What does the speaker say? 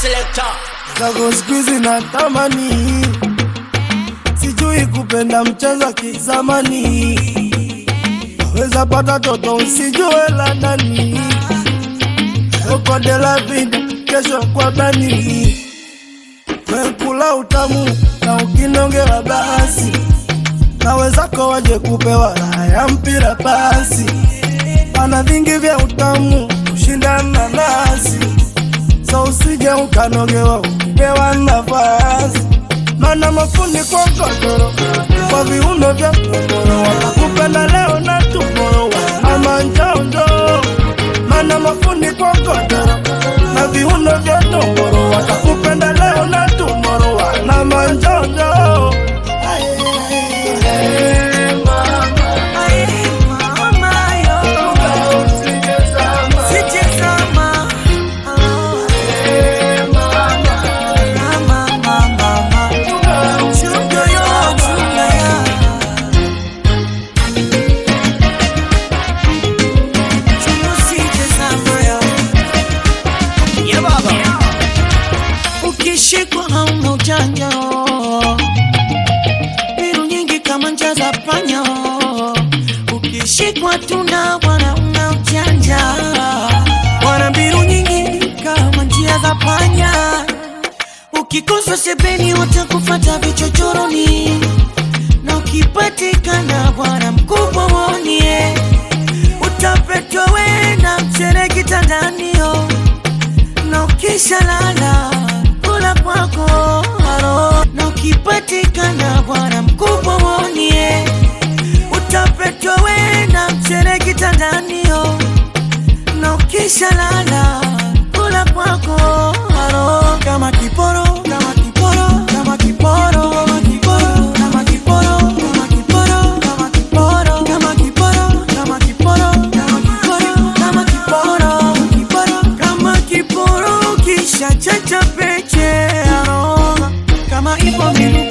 selector. Zako siku hizi natamani, sijui kupenda mchezo wa kizamani. Weza pata toto usijue la nani, oko de la vida, kesho kwa bani. Wekula utamu na ukinongewa basi, na wezako waje kupewa raha ya mpira basi. Pana vingi vya utamu kushindana nasi so usije ukanogewa ukipewa nafasi, mana mafundi kwa godoro kwa viuno vya godoro watakupenda leo na tumoro ama njonjo, mana mafundi kwa godoro na viuno vya domoro watakupenda leo na tumoro wana manjonjo. Hey, mama, usijezama. Hey, Yeah, baba. Ukishikwa hauna ujanja, mbinu nyingi kama njia za panya. Ukishikwa tuna bwana una ujanja, wana mbinu nyingi kama njia za panya. Ukikosa sebeni watakufata vichochoroni, na ukipatikana bwana mkubwa wonie, utapetwa we na mchere kitandanio na ukisha lala kula kwako haro, na ukipatikana bwana mkubwa wonie, utapetwa we na mchere kitandanio, na ukisha lala kula kwako haro, kama kiporo kama kiporo kama kiporo kama kiporo kama kiporo kama kiporo kama kiporo kama kiporo kama kiporo kama kiporo kama kiporo kiporo kama kiporo kisha chacha peche aroga kama ipo mbili